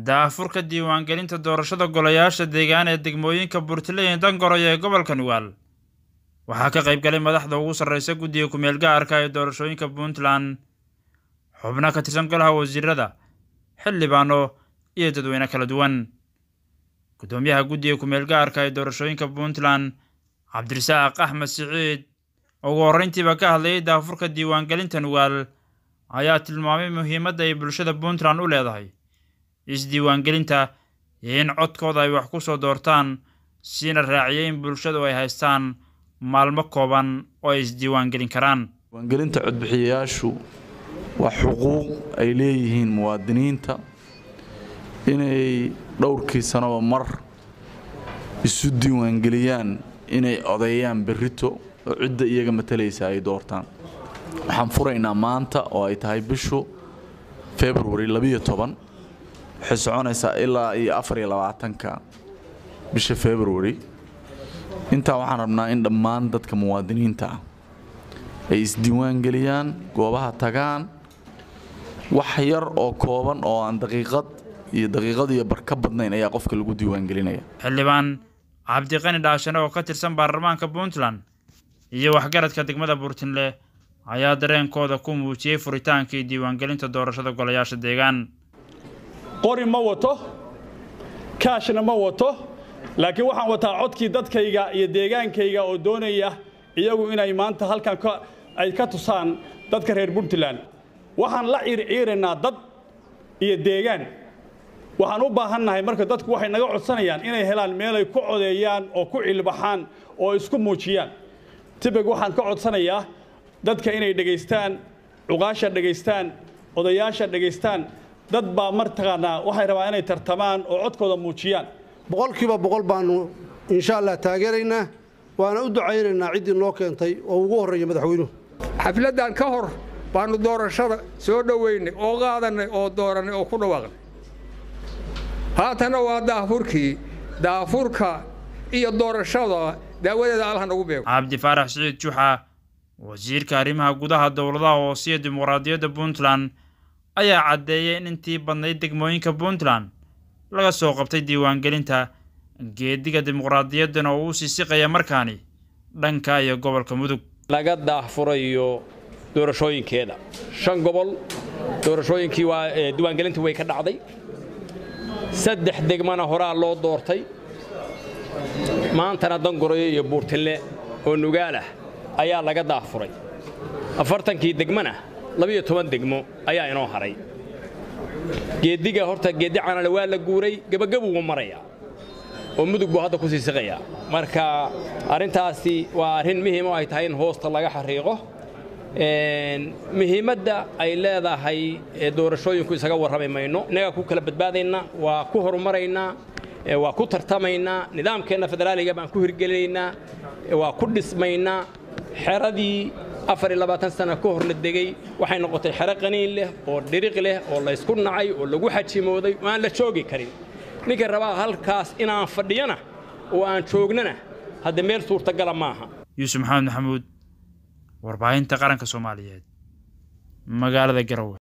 daafurka diiwaangelinta doorashada golayaasha deegaan ee degmooyinka Puntland Dangoroyo ee gobolka Nugaal waxaa ka qayb galay madaxda ugu sarreysa guddiga ku-meel gaarka ee doorashooyinka Puntland xubno ka tirsan golaha wasiirada xildhibaano iyo dadweyne kala duwan gudoomiyaha guddiga ku-meel gaarka ee doorashooyinka Puntland Cabdirasaaq Axmed Siciid ugu horreyntiiba ka hadlayay daafurka diiwaangelinta Nugaal ayaa tilmaamay muhiimadda ay bulshada Puntland u leedahay isdiiwaangelinta iyo in codkooda ay wax ku soo doortaan siina raaciyay in bulshadu ay haystaan maalmo kooban oo ay isdiiwaangelin karaan diiwaangelinta codbixiyayaashu waa xuquuq ay leeyihiin muwaadiniinta inay dhowrkii sanoba mar isu diiwaangeliyaan inay odeeyaan berrito oo cidda iyaga matalaysa ay doortaan waxaan furaynaa maanta oo ay tahay bishu february labiyo toban waxay soconaysaa ilaa iyo afar iyo labaatanka bisha february intaa waxaan rabnaa in dhammaan dadka muwaadiniinta ah ay isdiiwaangeliyaan goobaha tagaan wax yar oo kooban oo aan daqiiqad iyo daqiiqad iyo bar ka badnayn ayaa qofka lagu diiwaangelinaya xildhibaan cabdiqani dhaashane oo ka tirsan baarlamaanka puntland iyo waxgaradka degmada puntland ayaa dareenkooda ku muujiyey furitaankii diiwaangelinta doorashada golayaasha deegaan qori ma wato kaashna ma wato laakiin waxaan wataa codkii dadkayga iyo deegaankayga oo doonaya iyagu inay maanta halkan ay ka tusaan dadka reer puntland waxaan la ciirciiraynaa dad iyo deegaan waxaan u baahannahay marka dadku waxay naga codsanayaan inay helaan meelay ku codeeyaan oo ku cilbaxaan oo isku muujiyaan tibig waxaan ka codsanayaa dadka inay dhegaystaan cuqaasha dhegaystaan odayaasha dhegaystaan dad baa martaqaanaa waxay rabaan inay tartamaan oo codkooda muujiyaan boqolkiiba boqol baanu insha allah taageeraynaa waana u ducaynaynaa ciddii noo keentay oo ugu horreeya madaxweynuhu xafladdan ka hor baannu doorashada soo dhoweynay oo qaadannay oo doorannay oo ku dhawaaqnay haatanna waa daafurkii daafurka iyo doorashada daawadeeda allah nagu beego cabdi faarax siciid juxa wasiirka arrimaha gudaha dowladaha hoose iyo dimuqraadiyadda puntland ayaa caddeeyay in intii badnayd degmooyinka puntland laga soo qabtay diiwaangelinta geediga dimuqraadiyaddana oo uu sii siqaya markaani dhanka iyo gobolka mudug laga daahfurayo doorashooyinkeeda shan gobol doorashooyinkii waa diiwaangelintii way ka dhacday saddex degmana horaa loo doortay maantana dangoroyo iyo buurtille oo nugaalah ayaa laga daahfuray afartankii degmana labiyo toban degmo ayaa inoo haray geeddiga horta geeddi canale waa la guuray gebagabuu maraya oo mudug buu hadda ku sii siqayaa marka arrintaasi waa arrin muhiim oo ay tahay in hoosta laga xariiqo muhiimadda ay leedahay doorashooyinku isaga warrami mayno innagaa ku kala badbaadaynaa waa ku horumaraynaa waa ku tartamaynaa nidaamkeenna federaaliga baan ku hirgelinaynaa waa ku dhismaynaa xeradii afar iyo labaatan sana ka hor la degey waxay noqotay xero qaniin leh oo dhiriq leh oo laysku nacay oo lagu xajimooday oo aan la joogi karin ninka rabaa halkaas inaan fadhiyana oo aan joognana hadda meel suurtagala maaha yuusuf maxamed maxamuud warbaahinta qaranka soomaaliyeed magaalada garowe